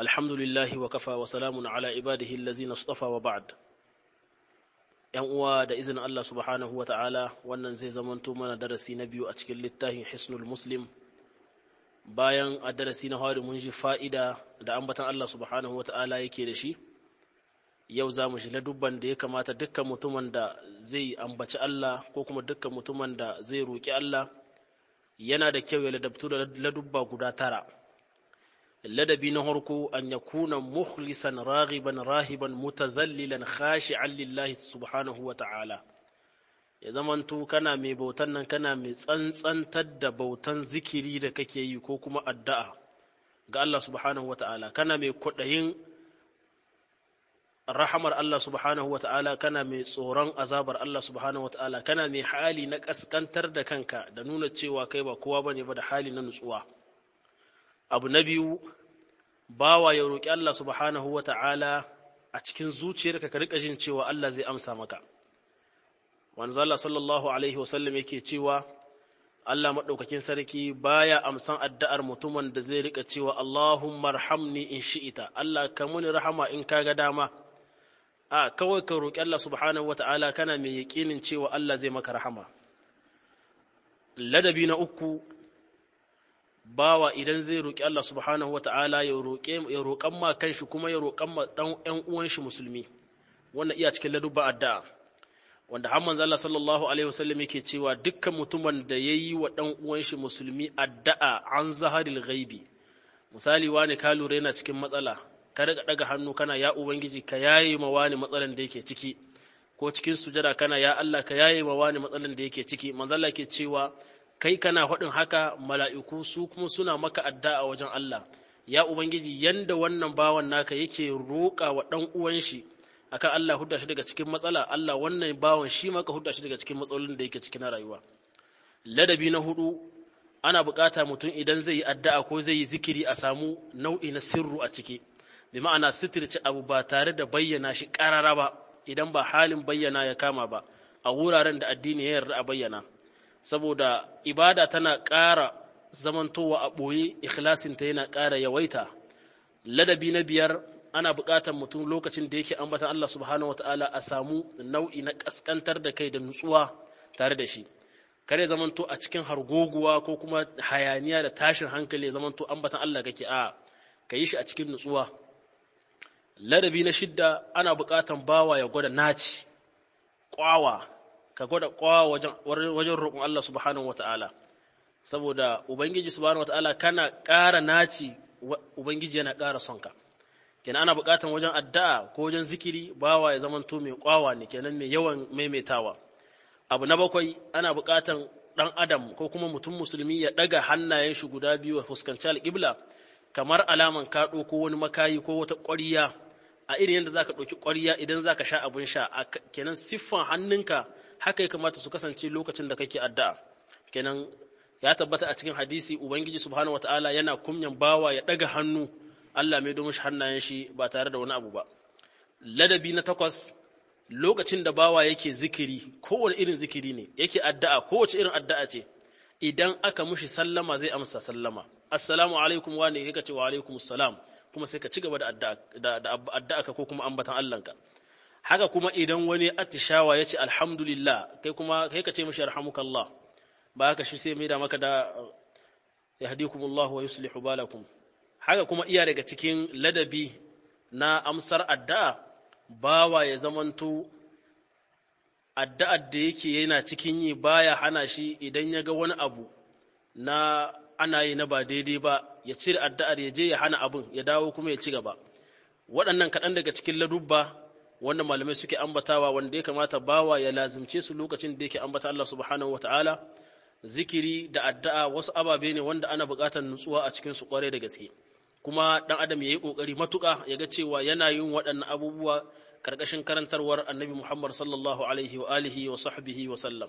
alhamdulillahi wa kafa wa salamun ala ibadihi allazina istafa wa ba'd yan uwa da izinin Allah subhanahu wa ta'ala wannan zai zamanto mana darasi na biyu a cikin littafin hisnul muslim bayan a darasi na hari mun ji fa'ida da ambatan Allah subhanahu wa ta'ala yake da shi yau za mu shi ladubban da ya kamata dukkan mutumin da zai ambaci Allah ko kuma dukkan mutumin da zai roƙi Allah yana da kyau ya ladabtu da ladubba guda tara ladabi na harko an ya kuna mukhlisan raghiban rahiban mutazallilan khashi'an lillahi subhanahu wa ta'ala ya zamanto kana mai bautan nan kana mai tsantsantar da bautan zikiri da kake yi ko kuma addu'a ga Allah subhanahu wa ta'ala kana mai kwaɗayin rahamar Allah subhanahu wa ta'ala kana mai tsoron azabar Allah subhanahu wa ta'ala kana mai hali na ƙasƙantar da kanka da nuna cewa kai ba kowa bane ba da hali na nutsuwa abu na biyu bawa ya roƙi Allah subhanahu wa ta'ala a cikin zuciyarka ka riƙa jin cewa Allah zai amsa maka wanzu Allah sallallahu alaihi wasallam yake cewa Allah maɗaukakin sarki baya amsan addu'ar mutumin da zai riƙa cewa Allahumma rahamni in shi'ita Allah ka muni rahama in ka ga dama a kawai ka roƙi Allah subhanahu wa ta'ala kana mai yaƙinin cewa Allah zai maka rahama ladabi na uku bawa idan zai roƙi Allah subhanahu wata'ala ya roƙe ya roƙan ma kanshi kuma ya roƙan ma dan ƴan uwan shi musulmi wannan iya cikin ladubban addu'a wanda har manzo Allah sallallahu alaihi wasallam yake cewa dukkan mutumin da yayi wa dan uwan shi musulmi addu'a an zaharil ghaibi misali wani ka lura yana cikin matsala ka riga daga hannu kana ya ubangiji ka yaye ma wani matsalan da yake ciki ko cikin sujada kana ya Allah ka yaye ma wani matsalan da yake ciki manzo Allah yake cewa kai kana faɗin haka mala'iku su kuma suna maka adda a wajen Allah, ya Ubangiji yanda wannan bawan naka yake roƙa wa ɗan uwan shi akan Allah hudda shi daga cikin matsala, Allah wannan bawan shi maka hudda shi daga cikin matsalolin da yake cikin rayuwa. Ladabi na hudu, ana buƙata mutum idan zai yi addu'a ko zai yi zikiri a samu nau'i na sirru a ciki, bi ma'ana sitirce abu ba tare da bayyana shi ƙarara ba, idan ba halin bayyana ya kama ba, a wuraren da addini ya yarda a bayyana. saboda ibada tana ƙara zamantowa a ɓoye ikhlasinta yana ƙara yawaita ladabi na biyar ana buƙatar mutum lokacin da yake ambatan Allah subhanahu wata'ala a samu nau'i na ƙasƙantar da kai da nutsuwa tare da shi kare zamanto a cikin hargoguwa ko kuma hayaniya da tashin hankali zamanto ambatan Allah kake a ka yi shi a cikin nutsuwa ladabi na shidda ana buƙatar bawa ya gwada naci ƙwawa ka gwada kwawa wajen roƙon Allah subhanahu wa ta'ala, saboda Ubangiji subhanahu wa ta'ala kana ƙara naci Ubangiji yana ƙara son ka. Kenan ana buƙatan wajen addu'a ko wajen zikiri bawa ya zamanto mai kwawa ne kenan mai yawan maimaitawa. Abu na bakwai ana buƙatan ɗan adam ko kuma mutum musulmi ya ɗaga hannayen shi guda biyu a fuskanci alƙibla kamar alaman ka ko wani makayi ko wata ƙwariya a irin yadda zaka ɗauki ƙwariya idan zaka sha abin sha kenan siffan hannunka haka ya kamata su kasance lokacin da kake addu'a kenan ya tabbata a cikin hadisi ubangiji subhanahu wataala yana kunyan bawa ya daga hannu Allah mai domin hannayen shi ba tare da wani abu ba ladabi na takwas lokacin da bawa yake zikiri kowane irin zikiri ne yake addu'a kowace irin addu'a ce idan aka mushi sallama zai amsa sallama assalamu alaikum wa ne kika ce wa alaikum salam kuma sai ka ci gaba da addu'a ka ko kuma ambatan Allahnka haka kuma idan wani atishawa ya ce alhamdulillah kai kuma kai ka ce mashi yarhamukallah ba haka shi sai mai da maka da yahdikumullahu wa yuslihu balakum haka kuma iya daga cikin ladabi na amsar addu'a bawa ya zamanto addu'ar da yake yana cikin yi baya hana shi idan ya ga wani abu na ana yi na ba daidai ba ya cire addu'ar ya je ya hana abin ya dawo kuma ya ci gaba waɗannan kaɗan daga cikin ladubba wanda malamai suke ambatawa wanda ya kamata bawa ya lazimce su lokacin da yake ambata Allah subhanahu wataala zikiri da addu'a wasu ababe ne wanda ana buƙatar nutsuwa a cikin su ƙwarai da gaske kuma dan adam yayi kokari matuƙa ya ga cewa yana yin waɗannan abubuwa karkashin karantarwar annabi Muhammad sallallahu alaihi wa alihi wa sahbihi wa sallam